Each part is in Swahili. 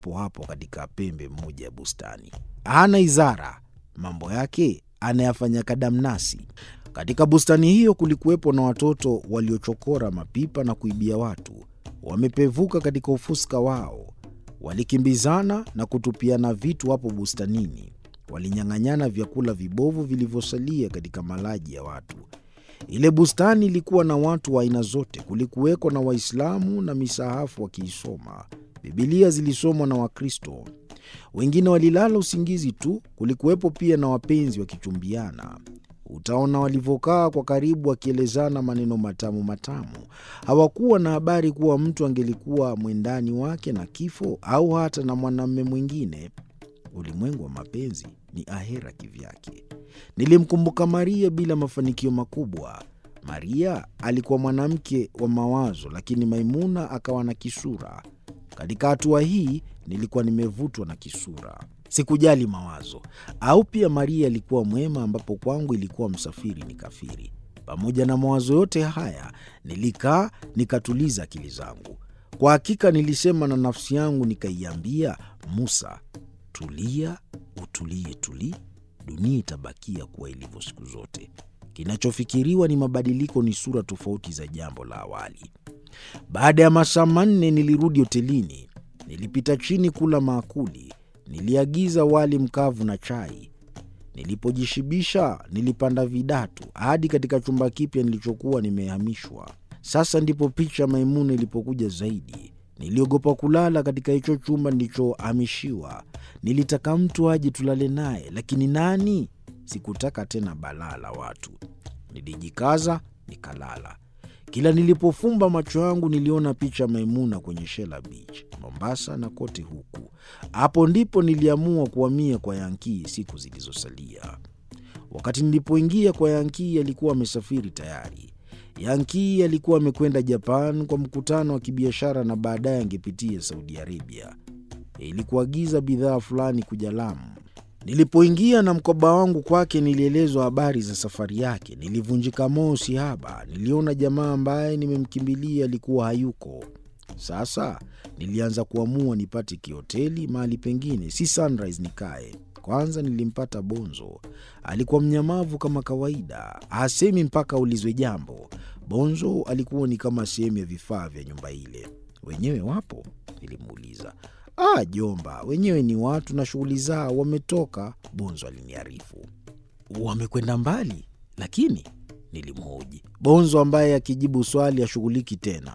hapo hapo katika pembe moja ya bustani. Hana izara, mambo yake anayafanya kadamnasi. Katika bustani hiyo kulikuwepo na watoto waliochokora mapipa na kuibia watu. Wamepevuka katika ufuska wao, walikimbizana na kutupiana vitu hapo bustanini. Walinyang'anyana vyakula vibovu vilivyosalia katika malaji ya watu. Ile bustani ilikuwa na watu wa aina zote. Kulikuweko na Waislamu na misahafu wakiisoma. Bibilia zilisomwa na Wakristo, wengine walilala usingizi tu. Kulikuwepo pia na wapenzi wakichumbiana. Utaona walivyokaa kwa karibu, wakielezana maneno matamu matamu. Hawakuwa na habari kuwa mtu angelikuwa mwendani wake na kifo au hata na mwanamume mwingine. Ulimwengu wa mapenzi ni ahera kivyake. Nilimkumbuka Maria bila mafanikio makubwa. Maria alikuwa mwanamke wa mawazo, lakini Maimuna akawa na kisura. Katika hatua hii nilikuwa nimevutwa na kisura, sikujali mawazo. Au pia Maria alikuwa mwema, ambapo kwangu ilikuwa msafiri ni kafiri. Pamoja na mawazo yote haya, nilikaa nikatuliza akili zangu. Kwa hakika nilisema na nafsi yangu nikaiambia, Musa, tulia, utulie, tuli dunia itabakia kuwa ilivyo siku zote. Kinachofikiriwa ni mabadiliko, ni sura tofauti za jambo la awali. Baada ya masaa manne nilirudi hotelini. Nilipita chini kula maakuli. Niliagiza wali mkavu na chai. Nilipojishibisha nilipanda vidatu hadi katika chumba kipya nilichokuwa nimehamishwa. Sasa ndipo picha Maimuna ilipokuja zaidi. Niliogopa kulala katika hicho chumba nilichohamishiwa. Nilitaka mtu aje tulale naye, lakini nani? Sikutaka tena balaa la watu. Nilijikaza nikalala. Kila nilipofumba macho yangu niliona picha Maimuna kwenye Shela Beach, Mombasa na kote huku. Hapo ndipo niliamua kuhamia kwa Yankii siku zilizosalia. Wakati nilipoingia kwa Yankii alikuwa amesafiri tayari. Yankii alikuwa amekwenda Japan kwa mkutano wa kibiashara na baadaye angepitia Saudi Arabia ili kuagiza bidhaa fulani kuja Lamu. Nilipoingia na mkoba wangu kwake, nilielezwa habari za safari yake. Nilivunjika moyo sihaba. Niliona jamaa ambaye nimemkimbilia alikuwa hayuko. Sasa nilianza kuamua nipate kihoteli mahali pengine, si Sunrise nikae. Kwanza nilimpata Bonzo. Alikuwa mnyamavu kama kawaida, hasemi mpaka aulizwe jambo. Bonzo alikuwa ni kama sehemu ya vifaa vya nyumba ile. Wenyewe wapo? Nilimuuliza. Ah, jomba, wenyewe ni watu na shughuli zao, wametoka, Bonzo aliniarifu. Wamekwenda mbali lakini? Nilimhoji Bonzo ambaye akijibu swali ashughuliki tena.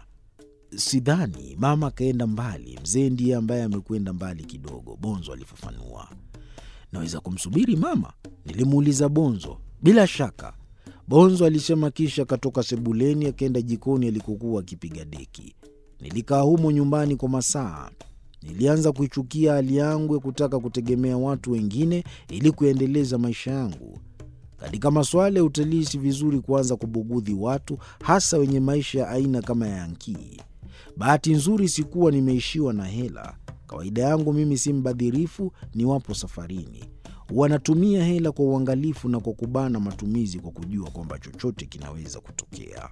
Sidhani, mama akaenda mbali, mzee ndiye ambaye amekwenda mbali kidogo, Bonzo alifafanua. Naweza kumsubiri mama? Nilimuuliza Bonzo. Bila shaka, Bonzo alisema, kisha akatoka sebuleni akaenda jikoni alikokuwa akipiga deki. Nilikaa humo nyumbani kwa masaa. Nilianza kuichukia hali yangu ya kutaka kutegemea watu wengine ili kuendeleza maisha yangu. Katika masuala ya utalii, si vizuri kuanza kubugudhi watu, hasa wenye maisha ya aina kama ya Yankii. Bahati nzuri sikuwa nimeishiwa na hela. Kawaida yangu mimi si mbadhirifu niwapo safarini. Wanatumia hela kwa uangalifu na kwa kubana matumizi, kwa kujua kwamba chochote kinaweza kutokea.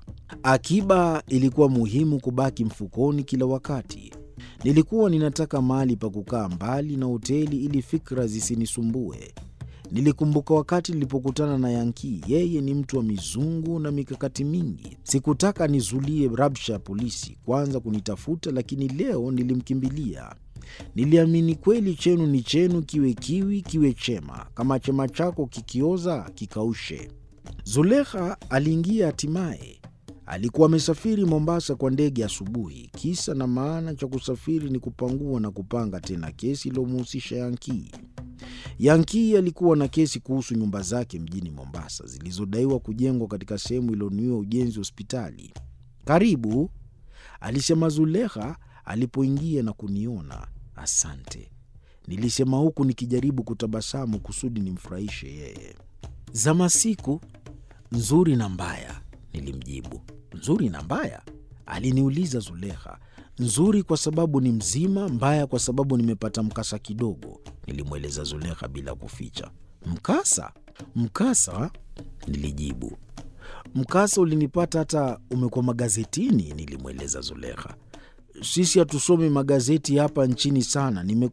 Akiba ilikuwa muhimu kubaki mfukoni kila wakati. Nilikuwa ninataka mahali pa kukaa mbali na hoteli ili fikra zisinisumbue. Nilikumbuka wakati nilipokutana na Yankii. Yeye ni mtu wa mizungu na mikakati mingi. Sikutaka nizulie rabsha ya polisi kwanza kunitafuta, lakini leo nilimkimbilia. Niliamini kweli, chenu ni chenu, kiwe kiwi kiwe chema. Kama chema chako kikioza, kikaushe. Zulekha aliingia hatimaye. Alikuwa amesafiri Mombasa kwa ndege asubuhi. Kisa na maana cha kusafiri ni kupangua na kupanga tena kesi iliyomhusisha Yankii. Yankii alikuwa na kesi kuhusu nyumba zake mjini Mombasa zilizodaiwa kujengwa katika sehemu iliyonuiwa ujenzi wa hospitali. Karibu, alisema Zulekha alipoingia na kuniona. Asante, nilisema huku nikijaribu kutabasamu kusudi nimfurahishe yeye. Za masiku nzuri na mbaya, nilimjibu. Nzuri na mbaya? aliniuliza Zulekha. Nzuri kwa sababu ni mzima, mbaya kwa sababu nimepata mkasa kidogo, nilimweleza Zulekha bila kuficha. Mkasa? Mkasa? nilijibu. Mkasa ulinipata hata umekuwa magazetini, nilimweleza Zulekha. sisi hatusomi magazeti hapa nchini sana. Nime